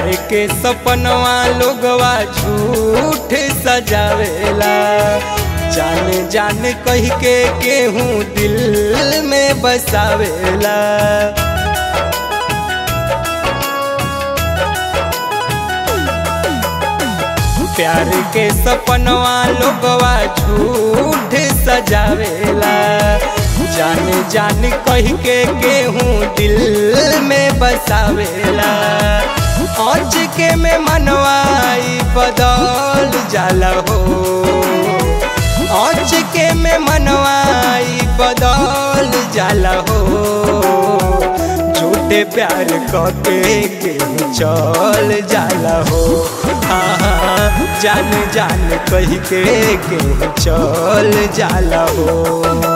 प्यार के सपनवा लोगवा झूठ सजावेला जान जान कह के केहू दिल में बसावेला प्यार के सपनवा लोगवा झूठ सजावेला जान जान कह के केहू दिल में बसावेला आज के में मनवाई बदल जाला हो आज के में मनवाई बदल जाला हो झूठे प्यार कके केहू चल जाला हो हाँ जान जान कह के केहू चल जाला हो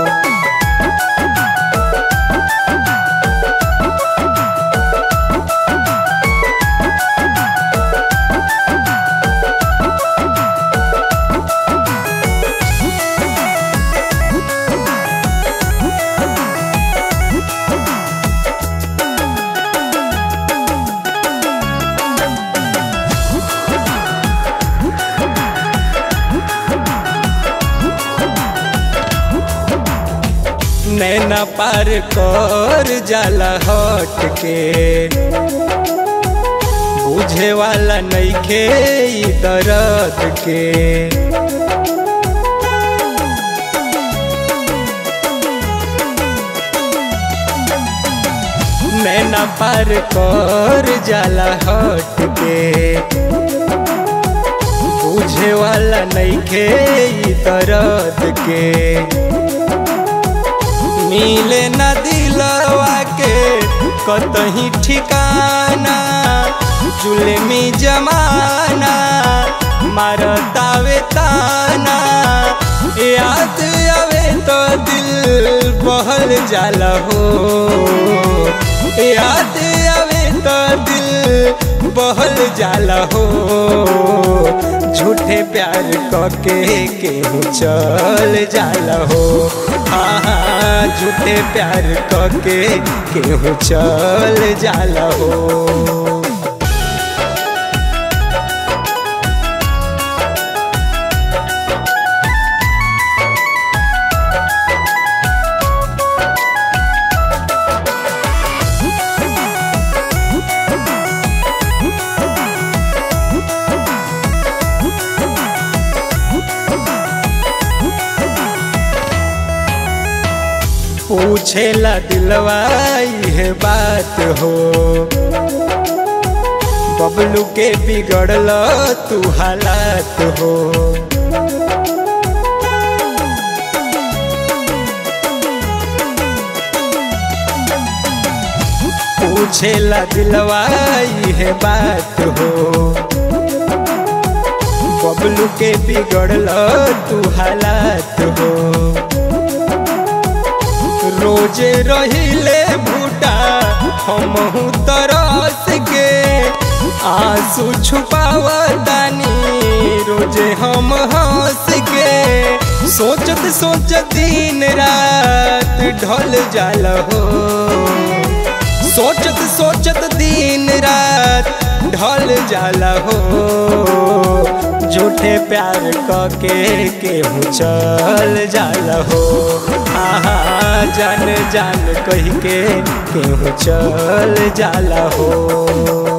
नैना पार कर जाला हट के बुझे वाला नइखे ई दर्द के नैना पार कर जाला हट के बुझे वाला नइखे ई दर्द के मिले न दिलवा के कतही ठिकाना जुलमी जमाना मारतावे ताना याद आवे तो दिल बहल जाला हो याद आवे तो दिल बहल जाला हो झूठे प्यार कके केहू चल जाला हो हाँ झूठे प्यार कके केहू चल जाला हो पूछेला दिलवा है बात हो बबलू के बिगड़ल तू हालात हो पूछेला दिलवा है बात हो बबलू के बिगड़ल तू हालात हो रोजे रहिले भूटा हम तरस के आंसू छुपावतानी रोजे हम हंस के सोचत सोचत दिन रात ढल जाल हो सोचत सोचत दिन रात ढल जाला हो झूठे प्यार कके केहू चल जाला हो आहा जान जान कह के केहू चल जाला हो